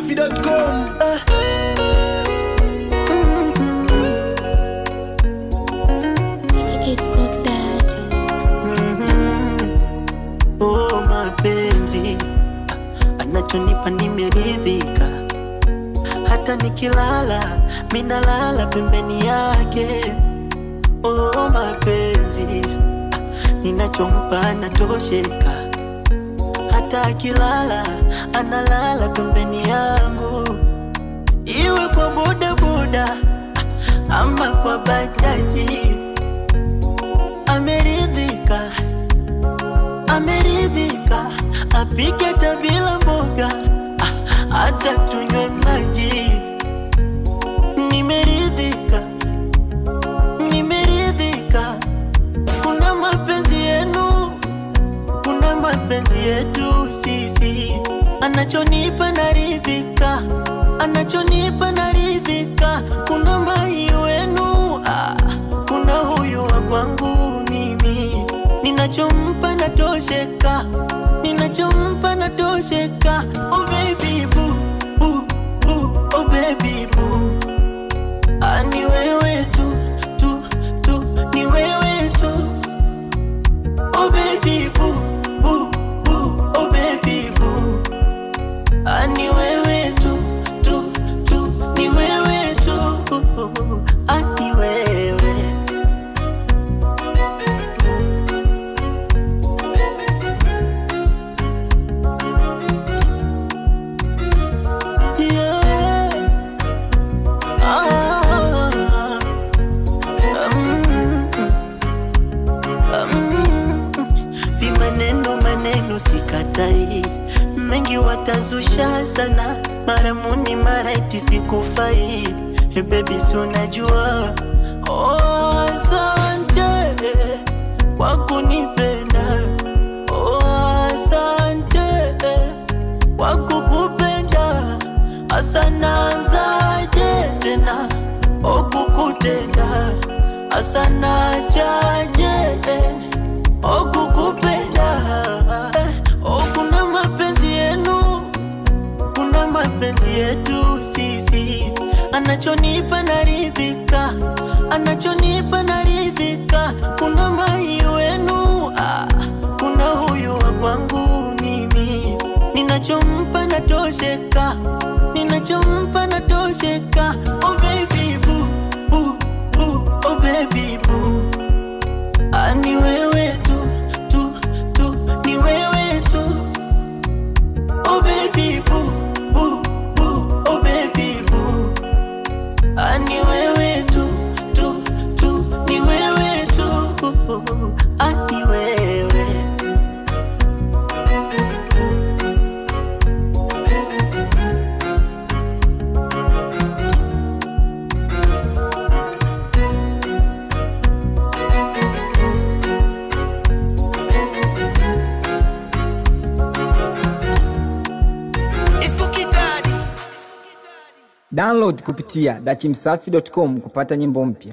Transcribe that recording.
dachimsafi.com It's cooked that. Oh, mapenzi anachonipa nimeridhika, hata nikilala minalala pembeni yake. Oh, mapenzi ninachompa anatosheka, hata akilala analala pembeni yangu, iwe kwa bodaboda ama kwa bajaji, ameridhika ameridhika, apike hata bila mboga, ah, hata tunywe maji. Nimeridhika, nimeridhika, kuna mapenzi yenu, kuna mapenzi yetu sisi, anachonipa naridhika, anachonipa naridhika, kuna mai wenu, ah, kuna huyu wa kwangu mimi ninachompa natosheka, ninachompa natosheka. Oh baby boo, boo, boo, oh baby boo. Ah, ni wewe tu, tu, tu, ni wewe tu. Oh baby boo, boo, boo, oh baby boo. Ah, ni wewe tu, tu, tu, ni wewe tu. Ah, ni wewe. Yeah. Ah. Mm. Mm. Vimaneno maneno sikatai, mengi watazusha sana, mara muni mara iti sikufai. Hey baby, si unajua oh, asante kwa kunipenda oh, asante kwa kukupenda asanazaje tena okukutenda asanachaje okukupenda okuna mapenzi yenu kuna mapenzi yetu sisi anachonipa naridhika anachonipa naridhika kuna mai wenu ah, kuna huyu wa kwangu mimi ninachompa natosheka ninachompa natosheka oh baby boo, boo, boo, oh baby boo. Ah, ni wewe tu, tu, tu, ni wewe tu Oh baby boo, boo, boo, oh baby boo. Ah, ni wewe tu, tu, tu, ni wewe tu. Ah, ni wewe. download kupitia dachimsafi.com kupata nyimbo mpya